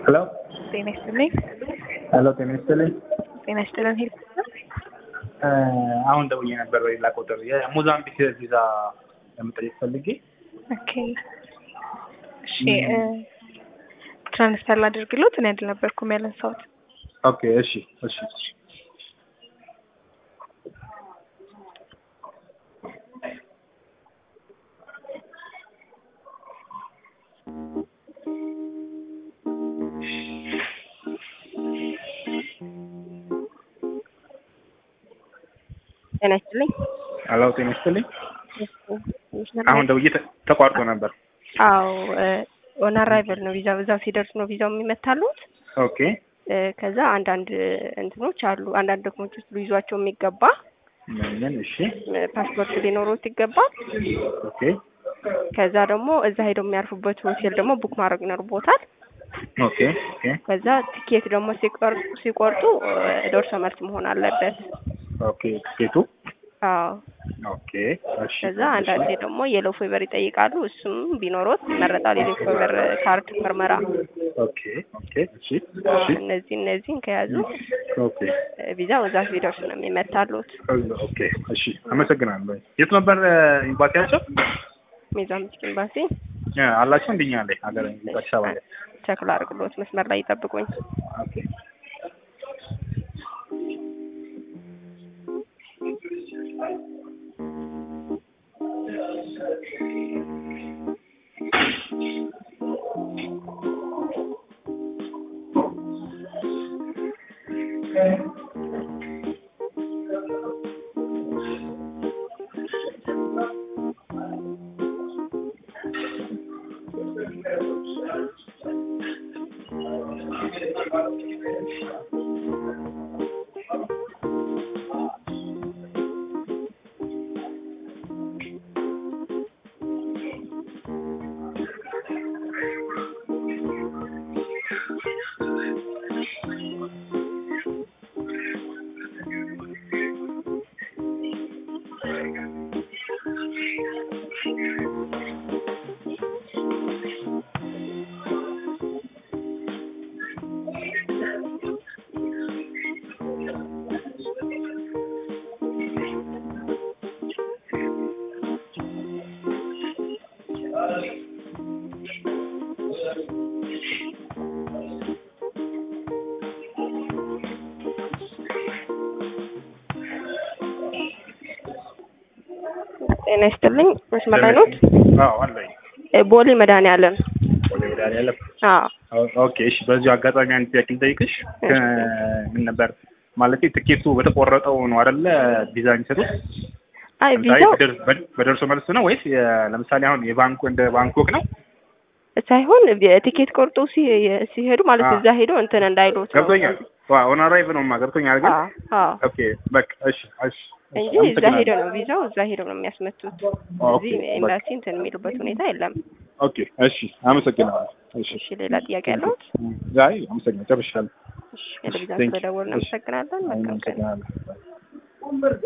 ሄሎ ጤና ይስጥልኝ። ሄሎ ጤና ይስጥልኝ። ጤና ይስጥልን። ሄል አሁን ደውዬ ነበር በሌላ ቁጥር የሞዛምቢክ ቪዛ ለመጠየቅ ፈልጌ። ኦኬ እሺ፣ ትራንስፈር ላድርግሎት። እኔ አይደል ያነሳሁት። ኦኬ እሺ እሺ ጤና ይስጥልኝ። ሄሎ ጤና ይስጥልኝ። አሁን ደውዬ ተ- ተቋርጦ ነበር። አዎ ኦን አራይቨል ነው ቪዛ እዛው ሲደርስ ነው ቪዛው የሚመታሉት። ኦኬ እ፣ ከዛ አንዳንድ እንትኖች አሉ አንዳንድ ዶክመንቶች ሊይዟቸው የሚገባ ምን ምን? እሺ እ፣ ፓስፖርት ሊኖሩት ይገባል። ኦኬ ከዛ ደግሞ እዛ ሄደው የሚያርፉበት ሆቴል ደግሞ ቡክ ማድረግ ይኖርቦታል። ኦኬ ኦኬ ከዛ ቲኬት ደግሞ ሲቆርጡ ሲቆርጡ እ፣ ደርሶ መልስ መሆን አለበት። ኦኬ ትኬቱ አዎ ኦኬ እሺ ከዛ አንዳንዴ ደግሞ የሎ ፌቨር ይጠይቃሉ። እሱም ቢኖሮት ይመረጣል። የሎ ፌቨር ካርድ ምርመራ። ኦኬ ኦኬ እሺ አዎ፣ እሺ እነዚህ እነዚህን ከያዙ ኦኬ እ፣ ቪዛው እዛ ሲደርሱ ነው የሚመታሉት። ኦኬ እሺ አመሰግናለሁ። የት ነበር ኤምባሲያቸው? ሜዛምቢክ ኤምባሲ እ፣ አላቸው እንደኛ ላይ ሀገር አዲስ አበባ ላይ ቸክል አድርግሎት መስመር ላይ ይጠብቁኝ። ኦኬ ጤና ይስጥልኝ። መስመር ላይ ኖት? አዎ አለኝ። እ፣ ቦሌ መድኃኒዓለም። ወደ መድኃኒዓለም አዎ ኦኬ እሺ። በዚሁ አጋጣሚ አንድ ጥያቄ ልጠይቅሽ። ከ- ምን ነበር ማለት ትኬቱ በተቆረጠው ነው አይደለ ቪዛ የሚሰጡት? አይ ለምሳሌ ቪዛው በደር- በ- በደርሶ መልስ ነው ወይስ የ- ለምሳሌ አሁን የባንኩ እንደ ባንኮክ ነው? ሳይሆን ቲኬት ቆርጦ ሲ- ሲሄዱ ማለት አዎ። እዛ ሄደው እንትን እንዳይሉት ነው ገብቶኛል። ኦን አራይቭ ነው ገብቶኛል። ግን አዎ አዎ ኦኬ በቃ እሺ እሺ እንጂ እሺ፣ እዛ አመሰግናለሁ። ሄደው ነው ቪዛው እዛ ሄደው ነው የሚያስመቱት። ኦኬ እዚህ በቃ ኤምባሲ እንትን የሚሉበት ሁኔታ የለም። ኦኬ እሺ፣ አመሰግናለሁ። እሺ እሺ ሌላ ጥያቄ ያለሁት? አይ አመሰግናለሁ። ጨርሻለሁ። እሺ ለቪዛ Thank you. ስለደወልን እሺ። እናመሰግናለን። መልካም ቀን። አመሰግናለሁ።